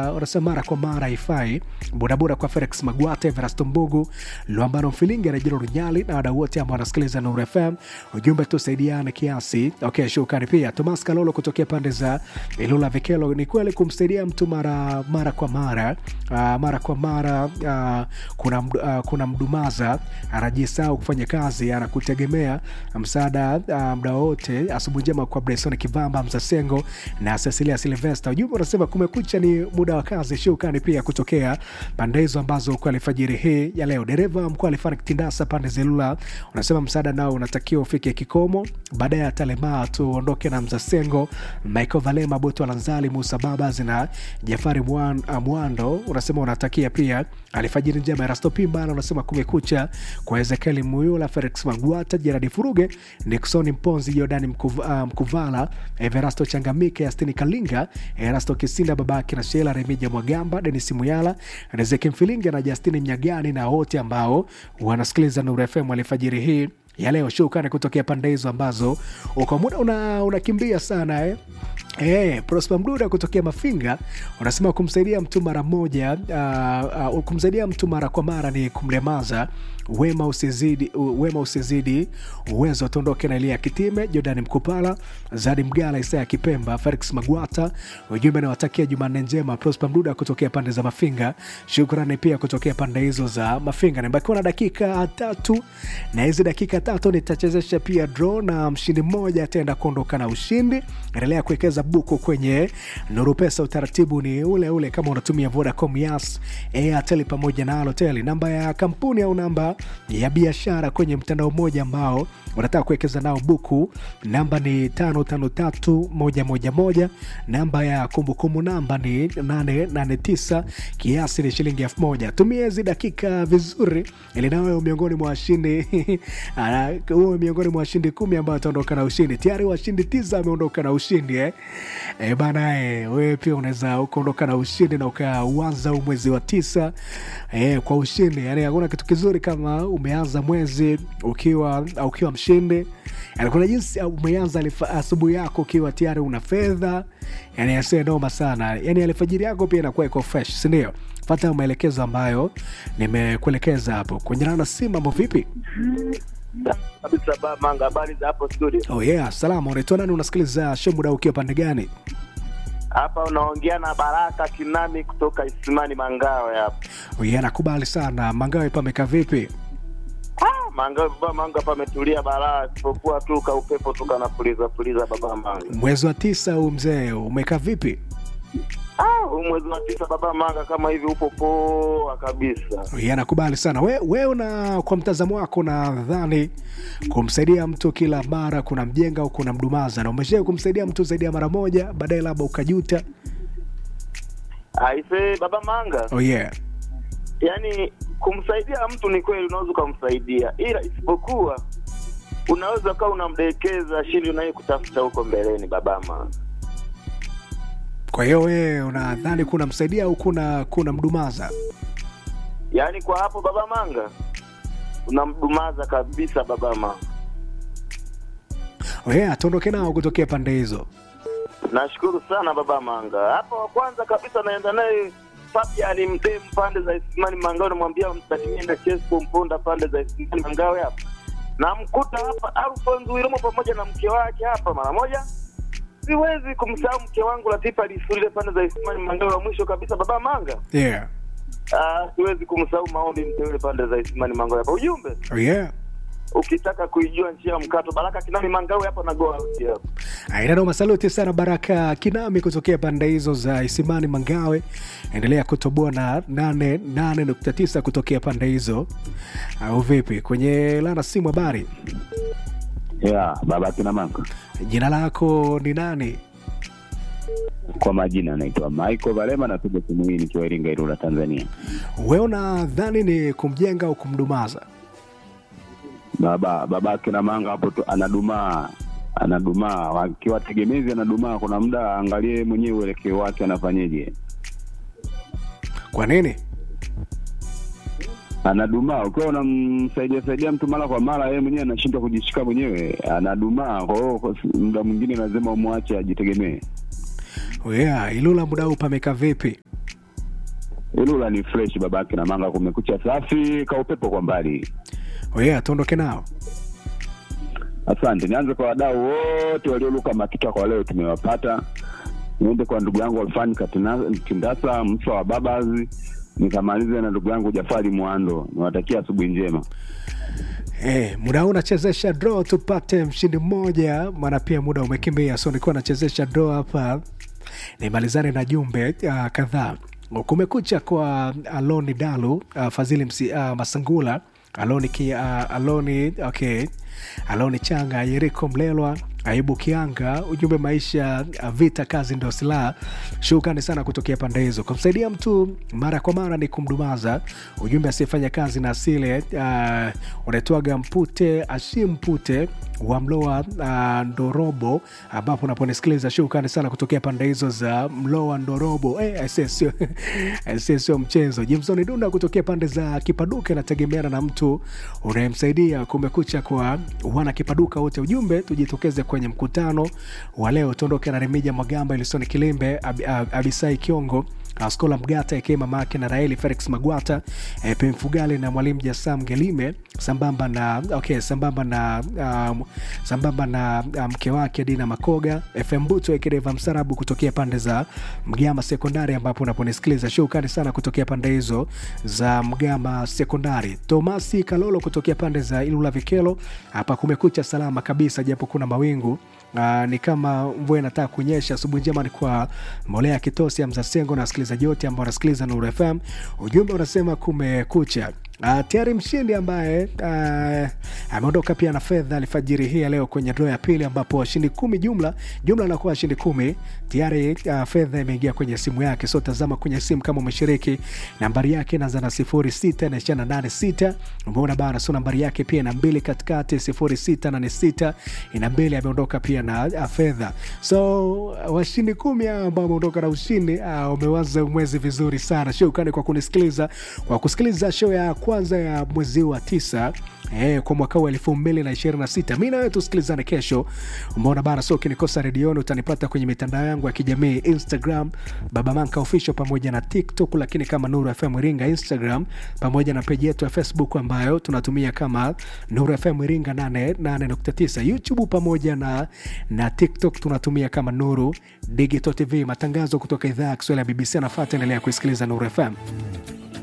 unasema mara kwa mara haifai. Bodaboda kwa Felix Magwate, Verasto Mbugu, Luambano Mfilingi, Rejero Runyali na wadau wote ambao wanasikiliza Nuru FM. Ujumbe tusaidiane kiasi. Okay, shukrani pia Thomas Kalolo kutokea pande za Ilula Vikelo. Ni kweli kumsaidia mtu mara mara kwa mara uh, mara kwa mara uh, kuna, mdu- uh, kuna mdumaza anajisahau kufanya kazi, anakutegemea msaada uh, muda wote. Asubuhi njema kwa Bresson Kivamba, Mzasengo na Cecilia Silvester. Ujumbe unasema kumekucha, ni muda wa kazi. Shukrani pia kutokea pande hizo ambazo kwa alfajiri hii ya leo. Dereva mkuu Alifani Kitindasa pande za Ilula unasema msaada nao unatakiwa ufike kikomo, baadaye ya Talema tuondoke na Mzasengo, Michael Valema, Boto Lanzali, Musa Babas na Jafari Mwan, uh, Mwando unasema unatakia pia alfajiri njema. Erasto Pimbana unasema kumekucha kwa Ezekieli Muyula, Felix Magwata, Jeradi Furuge, Nixon Mponzi, Jordani Mkuv, uh, Mkuvala, Everasto Changamike, Astini Kalinga, Erasto Kisinda, babake na Shela Remija Mwagamba, Denis Muyala, Rezeki Mfilinga na Justini Mnyagani na wote ambao wanasikiliza Nuru FM alfajiri hii ya leo. Shukrani kutokea pande hizo ambazo uko muda una- unakimbia sana eh? Eh, Prosper Mduda kutokea Mafinga unasema kumsaidia mtu mara moja uh, uh, kumsaidia mtu mara kwa mara ni kumlemaza. Wema usizidi, u- wema usizidi uwezo. Tuondoke na Elia Kitime, Jordan Mkupala, Zadi Mgala, Isaya Kipemba, Felix Magwata. Ujumbe nawatakia Jumanne njema. Prosper Mduda kutokea pande za Mafinga, shukrani pia kutokea pande hizo za Mafinga. Nimebakiwa na dakika tatu, na hizi dakika tatu nitachezesha pia draw na mshindi mmoja ataenda kuondoka na ushindi. Endelea kuwekeza buku kwenye Nuru Pesa. Utaratibu ni ule ule kama unatumia Vodacom, Yas, Airtel pamoja na Halotel. Namba ya kampuni au namba ya biashara kwenye mtandao mmoja ambao unataka kuwekeza nao buku, namba ni 553111. Namba ya kumbukumbu namba ni 889, kiasi ni shilingi elfu moja. Tumia hizi dakika vizuri, ili nawe miongoni mwa washindi ah, uwe miongoni mwa washindi kumi ambao wataondoka na ushindi. Tayari washindi tisa wameondoka na ushindi eh. E bana eh, wewe pia unaweza ukaondoka na ushindi na ukauanza huu mwezi wa tisa eh, kwa ushindi. Yani hakuna kitu kizuri kama umeanza mwezi ukiwa ukiwa mshindi. Yani kuna jinsi umeanza alifa- asubuhi yako ukiwa tayari una fedha, yani asiye noma sana. Yani alfajiri yako pia inakuwa iko fresh, si ndio? Fata maelekezo ambayo nimekuelekeza hapo. Kuendelana na simu, mambo vipi? kabisa ba manga habari za hapo studio Oh yeah, salama. Unaitwa nani? Unasikiliza show muda ukiwa pande gani? hapa unaongea na baraka kinami kutoka isimani mangawe hapa Oh yeah, nakubali sana. Mangawe pameka vipi? ah, mangawe baba manga hapa ametulia balaa isipokuwa tu ka upepo tu kanapuliza puliza baba manga Mwezi wa tisa huu mzee, umekaa vipi? ah, huu mwezi wa tisa baba manga kama hivi upo poa kabisa Oh yeah, nakubali sana. We, we una kwa mtazamo wako nadhani kumsaidia mtu kila mara kuna mjenga au kuna mdumaza, na umesha kumsaidia mtu zaidi ya mara moja, baadaye labda ukajuta. aise baba manga Oh yeah. yaani kumsaidia mtu ni kweli unaweza ukamsaidia ila isipokuwa unaweza ukawa unamdekeza shindi unaye kutafuta huko mbeleni baba manga Kwa hiyo wewe unadhani kuna msaidia au kuna kuna mdumaza? yaani kwa hapo baba manga unamdumaza kabisa baba manga Oh yeah, tuondoke nao kutokea pande hizo. nashukuru sana baba manga hapa wa kwanza kabisa naenda naye Fabian mdemu pande za Isimani Mangawe, namwambia msalimie na Chesco Mponda pande za Isimani Mangawe hapa. Namkuta hapa Alfonso Wilomo pamoja na mke wake hapa mara moja. Siwezi kumsahau mke wangu Latifa Lisulile pande za Isimani Mangawe. Wa mwisho kabisa baba manga, Yeah. ah, siwezi kumsahau maombi mteule pande za Isimani Mangawe hapa. Ujumbe Oh yeah. ukitaka kuijua njia ya mkato, Baraka Kinani Mangawe hapa na go out hapa. Ainano masaluti sana Baraka Kinami kutokea pande hizo za Isimani Mangawe. Endelea kutoboa na 88.9 kutokea pande hizo, au vipi? Kwenye lana simu, habari, ya baba kina maka jina lako ni nani? kwa majina anaitwa Michael Valema, napiga simu hii nikiwa Iringa, Ilula, Tanzania. We unadhani ni kumjenga au kumdumaza? Baba baba kina manga hapo tu anadumaa anadumaa, akiwa tegemezi anadumaa. Kuna muda angalie mwenyewe uelekeo wake anafanyeje, Kwa nini? anadumaa. Ukiwa unamsaidia saidia mtu mara kwa mara, yeye mwenyewe anashindwa kujishika mwenyewe, anadumaa. Kwa hiyo kwa- muda mwingine lazima umwache ajitegemee. Oh yeah, Ilula muda huu pameka vipi? Ilula ni fresh babake na manga, kumekucha safi, kaupepo kwa mbali. Oye, tuondoke nao. Asante. Nianze kwa wadau wote walioluka makita kwa leo, tumewapata. Niende kwa ndugu yangu Alfani Katina- Kindasa msa wa Babazi, nikamalize na ndugu yangu Jafari Mwando. Niwatakia asubuhi njema. Eh, muda huu nachezesha draw tupate mshindi mmoja, maana pia muda umekimbia, so nilikuwa nachezesha draw hapa nimalizane na jumbe uh, kadhaa. Kumekucha kwa Aloni Dalu uh, Fadhili msi, uh, Masangula Aloni, ki, uh, Aloni, okay. Aloni Changa Yeriko Mlelwa Aibu Kianga, ujumbe maisha uh, vita kazi ndo silaha. Shukrani sana kutokea pande hizo. Kumsaidia mtu mara kwa mara ni kumdumaza. Ujumbe asiyefanya kazi na asile uh, unaitwaga mpute ashimpute wa Mloa uh, Ndorobo, ambapo unaponisikiliza. Shukrani sana kutokea pande hizo za Mloa Ndorobo. Eh, aisee, sio aisee, sio mchezo. Jimsoni Dunda kutokea pande za Kipaduka, inategemeana na mtu unayemsaidia. Kumekucha kwa wana Kipaduka wote, ujumbe tujitokeze kwenye mkutano wa leo. Tuondoke na Remija Magamba, Ilisoni Kilimbe, Ab, Ab, Abisai Kiongo Askola Mgata eke mama yake na Raeli Felix Magwata e, Pemfugali na mwalimu Jasam Gelime sambamba na okay, sambamba na um, sambamba na mke um, wake Dina Makoga FM Buto Ekedeva Msarabu kutokea pande za Mgama Sekondari, ambapo unaponisikiliza shukrani sana kutokea pande hizo za Mgama Sekondari. Tomasi Kalolo kutokea pande za Ilula Vikelo, hapa kumekucha salama kabisa, japo kuna mawingu Uh, ni kama mvua inataka kunyesha. Asubuhi njema ni kwa Molea Kitosi ya Mzasengo na wasikilizaji wote ambao wanasikiliza Nuru FM. Ujumbe unasema kumekucha. Uh, tayari mshindi ambaye uh, ameondoka pia na fedha alfajiri hii ya leo kwenye draw ya pili, ambapo washindi kumi jumla jumla anakuwa washindi kumi tayari. Uh, fedha imeingia kwenye simu yake, so tazama kwenye simu kama umeshiriki. Nambari yake inaanza na sifuri sita na ishirini na nane sita umeona bana, so nambari yake pia ina mbili katikati, sifuri sita nane sita ina mbili. Ameondoka pia na uh, fedha, so uh, washindi kumi hao ambao wameondoka na ushindi uh, umewaza mwezi vizuri sana. Shukrani kwa kunisikiliza kwa kusikiliza show ya kwanza ya mwezi wa tisa eh, kwa mwaka huu elfu mbili na ishirini na sita. Mi nawe tusikilizane kesho, umeona bana. So ukinikosa redioni utanipata kwenye mitandao yangu ya kijamii Instagram Baba Manka Official pamoja na TikTok, lakini kama Nuru FM Iringa Instagram, pamoja na peji yetu ya Facebook ambayo tunatumia kama Nuru FM Iringa 88.9 YouTube pamoja na, na TikTok tunatumia kama Nuru Digital TV. Matangazo kutoka idhaa ya Kiswahili ya BBC anafuata, endelea kuisikiliza Nuru FM.